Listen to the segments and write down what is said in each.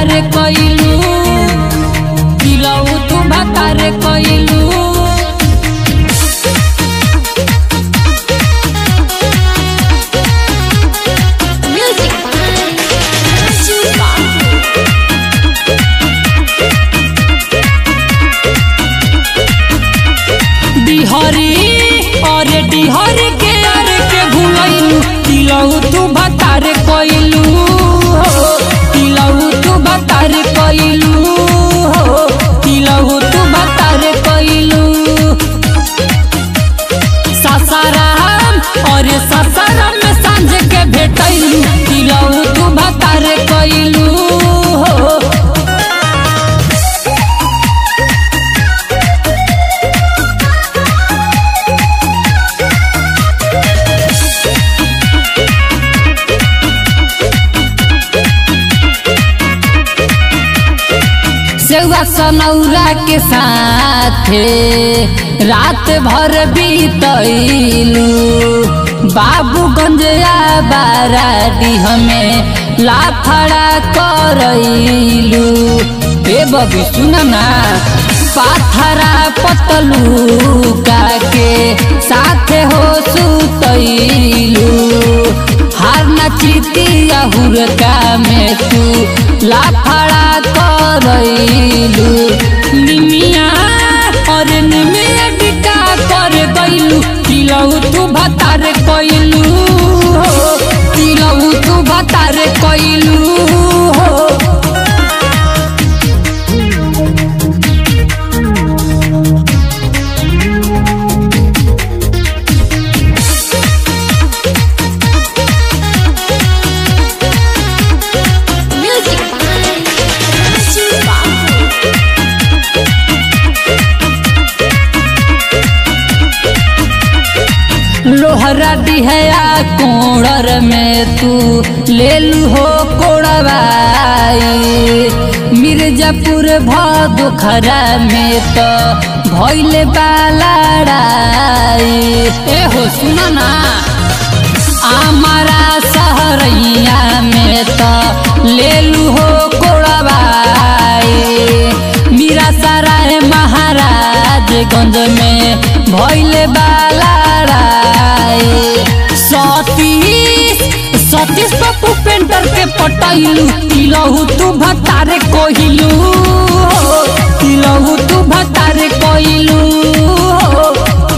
भतार कइलू दिलऊ तू भतार कइलू Music by Chupa. डिहरी अरे डिहरी के अरे के भूलैलू दिलऊ तू भतार कइलू हो दिलऊ तू भतार कइलू हो दिलऊ तू भतार कइलू सासाराम अरे सासाराम में सांझ के भेटैलू दिलऊ तू भतार कइलू हो सेवा सनौरा के साथे रात भर बीतैलू बाबूगंज बाराडी हमें लाफड़ा करैलू ए बबी सुन ना पाथरा पतलू के साथे हो सुतैलू हार नचितिया हुरका में तू लाफड़ा करैलू निमिया और निमिया बिका कर गइलू दिलऊ तू भतार कइलू हो दिलऊ तू भतार कइलू हो Music by Chupa. लोहरा दिहया कोड़र में तू ले लू हो कोड़वाई मिर्जापुर भदोखरा में तो भैले बालाड़ाई ए हो सुन ना हमारा सहरैया में तो ले लू हो कोड़वाई मीरा सराय महाराजगंज में भैले बालाड़ाई सतीश सतीश पप्पू पेंटर के पटैलू तिलहू तू भतारे कोहिलू हो तिलहू तू भतारे कोहिलू हो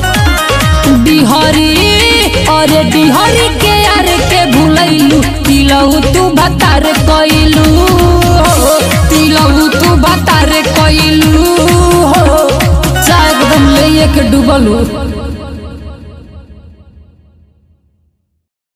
डिहरी अरे डिहरी के यार के भूलैलू तिलऊ तू भतार कइलू हो तिलऊ तू भतार कइलू हो चाय एकदम ले के डूबलू